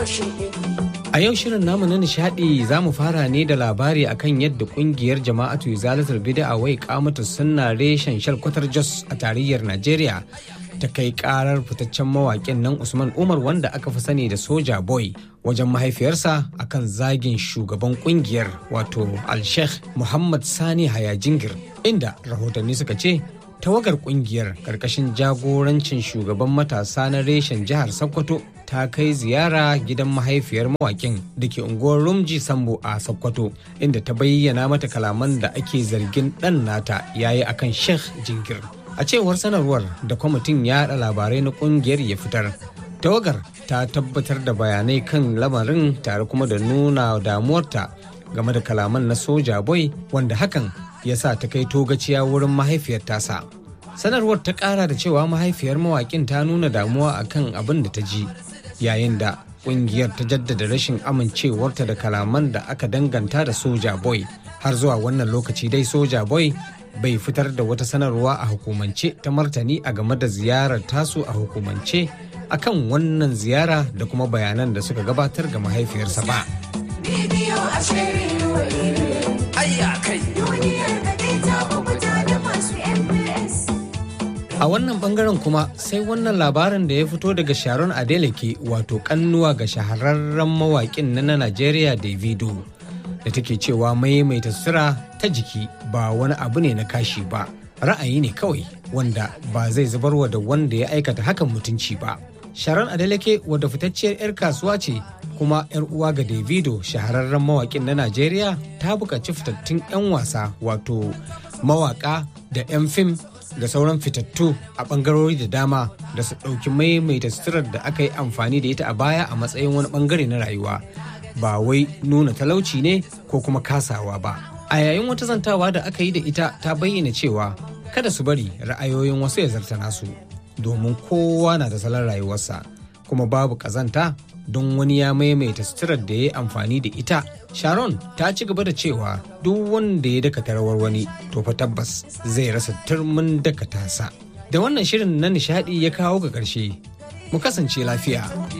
A yau shirin namu na nishadi za mu fara ne da labari akan yadda kungiyar jama'atu zalatar bid'a wai kamata sunna reshen shalkwatar Jos a tarayyar Najeriya ta kai karar fitaccen mawaƙin nan Usman Umar wanda aka fi sani da Soja Boy wajen mahaifiyarsa akan zagin shugaban kungiyar wato Al-Sheikh Muhammad Sani Hayajingir inda rahotanni suka ce tawagar kungiyar karkashin jagorancin shugaban matasa na reshen jihar Sokoto ta kai ziyara gidan mahaifiyar mawakin da ke unguwar Rumji Sambo a Sokoto inda ta bayyana mata kalaman da ake zargin ɗan nata yayi akan Sheikh Jingir. A cewar sanarwar da kwamitin yaɗa labarai na ƙungiyar ya fitar, tawagar ta tabbatar da bayanai kan lamarin tare kuma da nuna damuwarta game da kalaman na soja boy wanda hakan ya sa ta kai togaciya wurin mahaifiyar tasa. Sanarwar ta ƙara da cewa mahaifiyar mawaƙin ta nuna damuwa akan abin da ta ji yayin da ƙungiyar ta jaddada rashin amincewarta da kalaman da aka danganta da soja boy har zuwa wannan lokaci dai soja boy bai fitar da wata sanarwa a hukumance ta martani a game da ziyarar tasu a hukumance akan wannan ziyara da kuma bayanan da suka gabatar ga mahaifiyarsa ba. A wannan bangaren kuma sai wannan labarin da ya fito daga Sharon Adeleke wato kannuwa ga shahararren mawaƙin na Najeriya Davido. da take cewa maimaita sutura ta jiki ba wani abu ne na kashi ba ra'ayi ne kawai wanda ba zai zubarwa da wanda ya aikata hakan mutunci ba sharon adeleke wadda fitacciyar 'yar kasuwa ce kuma 'yar uwa ga davido shahararren mawakin na najeriya ta buƙaci fitattun 'yan wasa wato mawaka da 'yan fim da sauran fitattu a ɓangarori da dama da su ɗauki maimaita suturar da aka yi amfani da ita a baya a matsayin wani ɓangare na rayuwa ba wai nuna talauci ne ko kuma kasawa ba. A yayin wata zantawa da aka yi da ita ta bayyana cewa kada su bari ra'ayoyin wasu ya zarta nasu domin kowa na da salon rayuwarsa kuma babu kazanta don wani ya maimaita suturar da ya yi amfani da ita. Sharon ta ci gaba da cewa duk wanda ya dakata rawar wani to fa tabbas zai rasa turmin dakata sa. Da wannan shirin na nishadi ya kawo ga ƙarshe. Mu kasance lafiya.